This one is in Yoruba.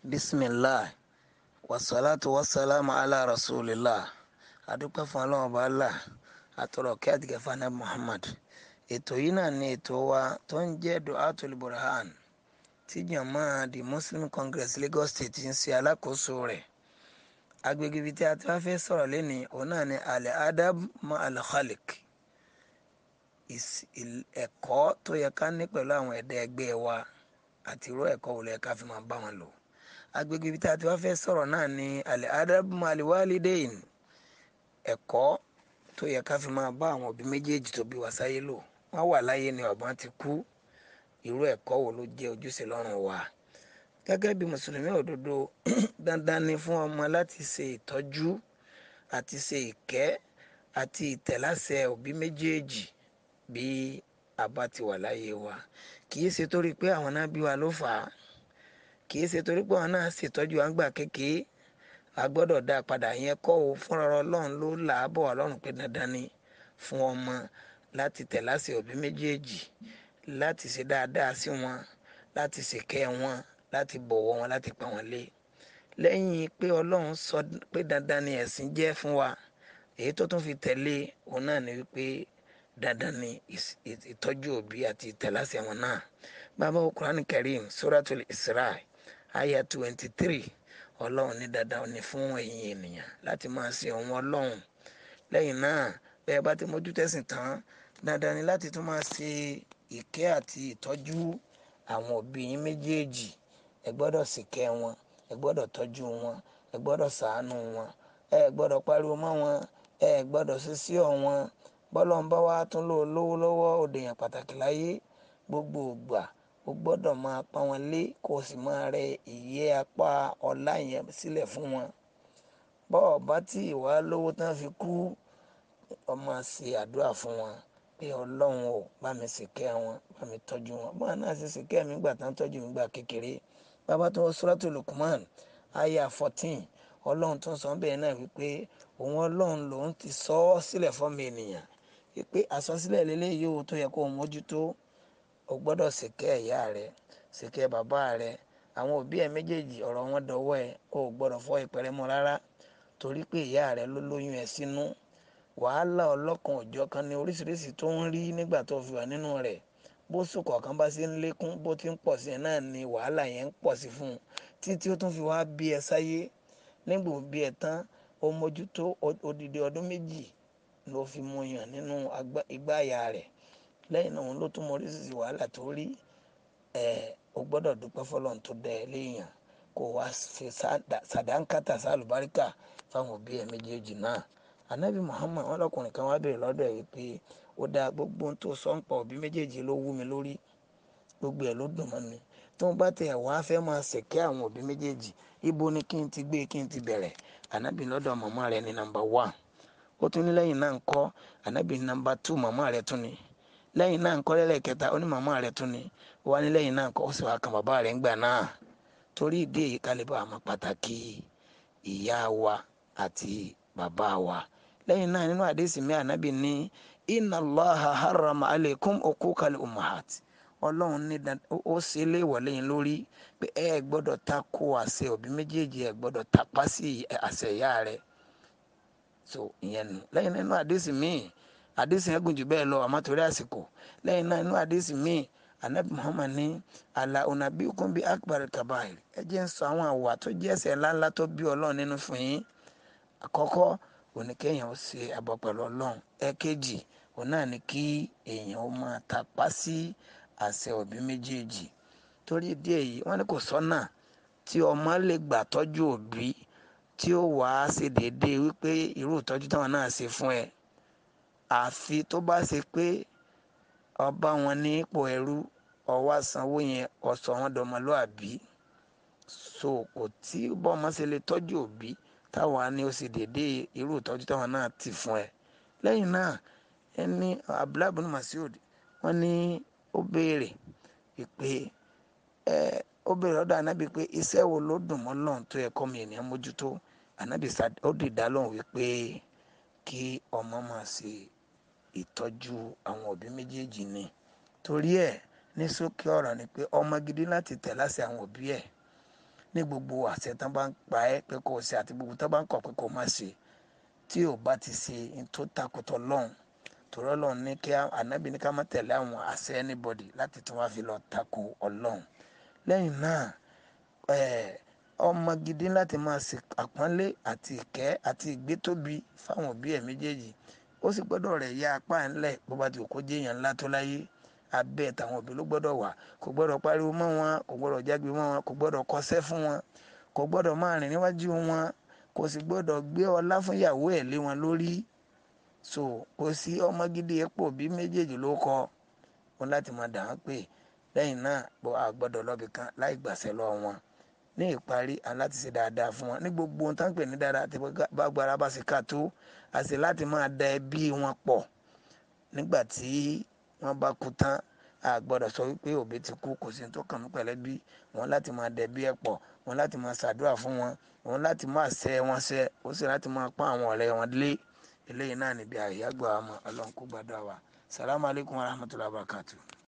bisimilah wasalaatu wasalaamu ala rasulillah adúpẹ́ fún ọlọ́run ọba allah àtọ̀rọ̀ kí àtìgẹ́fà náà muhammad ètò yìí náà ni ètò wa tó ń jẹ́ duatul burhan tí jàmá the muslim congress lagos state ń ṣe alákòóso rẹ̀ agbègbè ibi tí a ti wá fẹ́ sọ̀rọ̀ lẹ́ni òun náà ni al adab ma al khaliq ẹ̀kọ́ tó yẹ ká ní pẹ̀lú àwọn ẹ̀dá ẹgbẹ́ wa àti irú ẹ̀kọ́ wo ló yẹ ká fi máa bá wọn lò agbègbè ibi tí a ti wá fẹ́ sọ̀rọ̀ náà ni al adab ma al walidain ẹ̀kọ́ tó yẹ ká fi máa bá àwọn òbí méjèèjì tó bí wa sáyé lò wọ́n wà láyé ni ọ̀bọ̀n ti kú irú ẹ̀kọ́ wo ló jẹ́ ojúṣe lọ́rùn wa gẹ́gẹ́ bí mùsùlùmí òdodo dandan ni fún ọmọ láti ṣe ìtọ́jú àti ṣe ìkẹ́ àti ìtẹ̀láṣẹ òbí méjèèjì bí a bá ti wà láyé wa kì í ṣe torí pé àwọn náà bí wa ló fà á kì í ṣe torí pé àwọn náà ṣètọ́jú àgbà kékeré a gbọ́dọ̀ dá a padà yẹn kọ́ o fúnra ọlọ́run ló là á bọ̀ ọlọ́run pé dandan ni fún ọmọ láti tẹ̀láṣẹ òbí méjèèjì láti ṣe dáadáa sí wọn láti ṣèkẹ́ wọn láti bọ̀wọ̀ wọn láti pa wọn lé lẹ́yìn pé ọlọ́run sọ pé dandan ni ẹ̀sìn jẹ́ fún wa èyí tó tún fi tẹ̀lé òun náà ni wípé dandan ni ìtọ́jú òbí àti ìtẹ̀láṣẹ wọn náà bàbá Qur'an Karim Suratul Isra aya twenty three ọlọ́run ní dandan ni fún ẹ̀yin ènìyàn láti máa ṣe òun ọlọ́run lẹ́yìn náà bẹ́ẹ̀ bá ti mójú tẹ̀sìn tán dandan ni láti tún máa ṣe ìkẹ́ àti ìtọ́jú àwọn òbí yín méjèèjì ẹ gbọ́dọ̀ ṣìkẹ́ wọn ẹ gbọ́dọ̀ tọ́jú wọn ẹ gbọ́dọ̀ ṣàánú wọn ẹ gbọ́dọ̀ pariwo mọ́ wọn ẹ gbọ́dọ̀ ṣe sí ọ wọn bọ́lọ̀ ń bá wa tún lò lówó lọ́wọ́ òdèyàn pàtàkì láyé gbogbo ògbà o gbọ́dọ̀ máa pa wọn lé kó o sì máa rẹ ìyẹ́ apá ọlá yẹn sílẹ̀ fún wọn bọ́ọ̀ bá tí ìwà lówó tán fi kú ọmọ ṣe àdúrà fún wọn pé ọlọ́run ò bá mi ṣìkẹ́ wọn bá mi tọ́jú wọn bọ́ọ̀ náà ṣe ṣìkẹ́ mi gbà tán tọ́jú mi gbà kékeré bàbá tó Suratul Luqman aya fourteen ọlọ́run tó ń sọ bẹ́ẹ̀ náà wípé òun ọlọ́run lòun ti sọ ọ́ sílẹ̀ fọ́mọ ènìyàn wípé àsọsílẹ̀ lélẹ́yìí ó tó yẹ kó o mójútó o gbọ́dọ̀ ṣìkẹ́ ìyá rẹ ṣìkẹ́ bàbá rẹ àwọn òbí ẹ méjèèjì ọ̀rọ̀ wọn dọwọ́ ẹ o ò gbọ́dọ̀ fọ́ ìpẹrẹ mọ́ rárá torí pé ìyá rẹ ló lóyún ẹ sínú wàhálà ọlọ́kan òjọ̀ kan ní oríṣiríṣi tó ń rí nígbà tó fi wà nínú rẹ̀ bó sùkọ̀ kan bá ṣe ń lékún bó ti ń pọ̀ sí ẹ náà ni wàhálà yẹn ń pọ̀ sí fún un títí ó tún fi wá bí ẹ sáyé nígbà bí ẹ tán ó mójútó odidi ọdún méjì ló fi mú yàn nínú igbá ìyá rẹ̀ lẹ́yìn náà òun ló tún mọ oríṣiríṣi wàhálà tó rí ẹ o gbọ́dọ̀ dúpẹ́ fọlọ́run tó dẹ ẹ léèyàn kó wá fi sàdánkátà sálùbáríkà fáwọn òbí ẹ méjèèjì náà anabi muhammad wọn lọkùnrin kan wá béèrè lọ́dọ̀ ẹ wípé ó dáa gbogbo ohun tó sọ ń pa òbí méjèèjì ló wú mi lórí gbogbo ẹ ló dùn mọ́ mi tó ń bá tẹ ẹ wàá fẹ́ máa ṣèkẹ́ àwọn òbí méjèèjì ibo ni kí n ti gbé kí n ti bẹ̀rẹ̀ anabi lọ́dọ̀ màmá rẹ ní nàmbà wán ó tún ní lẹ́yìn náà ń kọ́ anabi ní nàmbà tù màmá rẹ tún ni lẹ́yìn náà ńkọ́ lẹ́lẹ́kẹta ó ní màmá rẹ̀ tún ni ó wá ní lẹ́yìn náà ńkọ́ ó sì wá kan bàbá rẹ̀ ńgbà náà torí ìdí èyí kálíbà àmọ́ pàtàkì ìyá wa àti bàbá wa lẹ́yìn náà nínú àdéhìsí mi ànábì ní inna Allaha harrama alaykum uquqal ummahat ọlọ́run ní ó ṣe é léèwọ̀ lẹ́yìn lórí pé ẹ gbọ́dọ̀ ta kó àṣẹ òbí méjèèjì ẹ gbọ́dọ̀ tapá sí àṣẹ ìyá rẹ̀ so ìyẹn nù lẹ́yìn nínú àdéhìsí míì àdìsí yẹn gùn jù bẹ́ẹ̀ lọ àmọ́ torí àsìkò lẹ́yìn náà inú àdìsí míì anabi muhammad ní àlà onabi okun bíi akbar kabair ẹ jẹ́ ń sọ àwọn àwà tó jẹ́ ẹ̀ṣẹ̀ ńláńlá tó bí ọlọ́run nínú fún yín àkọ́kọ́ oníkéèyàn ó ṣe àbọ pẹ̀lú ọlọ́run ẹ̀kejì òun náà ni kí èèyàn ó máa tapá sí àṣẹ òbí méjèèjì torí ìdí èyí wọ́n ní kò sọ́nà tí ọmọ lè gbà tọ́jú òbí tí ó wàá ṣe déédéé wípé irú ìtọ́jú táwọn náà ṣe fún ẹ àfi tó bá ṣe pé ọba wọn ní ipò ẹrú ọwọ́ sanwó yẹn ọ̀sọ̀ wọn dọmọlúàbí so kò tí bọ́mọ ṣe lè tọ́jú òbí táwọn á ní ó sì dédé irú ìtọ́jú táwọn náà ti fún ẹ lẹ́yìn náà ẹni abdullahi bin masud wọ́n ní ó béèrè pé ẹ ó béèrè ọ̀dọ̀ anábì pé iṣẹ́ wo ló dùn mọ́ lọ́n tó yẹ kọ́ mi ènìyàn mójútó anábì ó dìdá lóhùn wípé kí ọmọ máa ṣe ìtọ́jú àwọn òbí méjèèjì ni torí ẹ̀ ní ṣókí ọ̀rọ̀ ni pé ọmọ gidi láti tẹ̀ láṣẹ àwọn òbí ẹ̀ ní gbogbo àṣẹ tán bá ń pa ẹ́ pé kò ṣe àti gbogbo tán bá ń kọ̀ pé kò má ṣe tí ò bá ti ṣe tó takùtọ̀ lọ́hùn torí ọlọ́run ní kí ànábì ní ká má tẹ̀lé àwọn àṣẹ anybody láti tún wá fi lọ takò ọlọ́run lẹ́yìn náà ọmọ gidi láti máa ṣe àpọ́nlé àti ìkẹ́ àti ìgbétóbi fáwọn òbí ẹ̀ méjèèjì ó sì gbọ́dọ̀ rẹ̀ ya apá ńlẹ̀ bó bá ti kó jéèyàn ńlá tó láyé abẹ́ tàwọn òbí ló gbọ́dọ̀ wà kò gbọ́dọ̀ pariwo mọ́ wọn kò gbọ́dọ̀ jágbe mọ́ wọn kò gbọ́dọ̀ kọsẹ́ fún wọn kò gbọ́dọ̀ máa rìn níwájú wọn kò sì gbọ́dọ̀ gbé ọlá fún ìyàwó ẹ̀ lé wọn lórí so kò sí ọmọ gidi epo bí méjèèjì ló kọ wọn láti máa dà wọn pé lẹ́yìn náà bọ́ a gbọ́dọ̀ lọ́bì kan láì gbàṣẹ lọ wọn ní ìparí aláti ṣe dáadáa fún wọn ní gbogbo ohun tá ń pè ní dáadáa tí bá gbára bá ṣe ká tó àṣẹ láti máa da ẹbí wọn pọ̀ nígbà tí wọ́n bá kú tán a gbọ́dọ̀ sọ wípé òbí ti kú kò sí ní tó kàn mí pẹ̀lẹ́ bí wọn láti máa dẹ̀bí ẹ̀ pọ̀ wọn láti máa ṣàdúrà fún wọn wọn láti máa ṣe wọn ṣe ó sì láti máa pọ́n àwọn ọ̀rẹ́ wọn lé eléyìí náà níbi àyàgbọ́ àmọ́ ọlọ́run kó gbàdúrà wa salamu alaykum wa rahmatulahi wa barakatuh.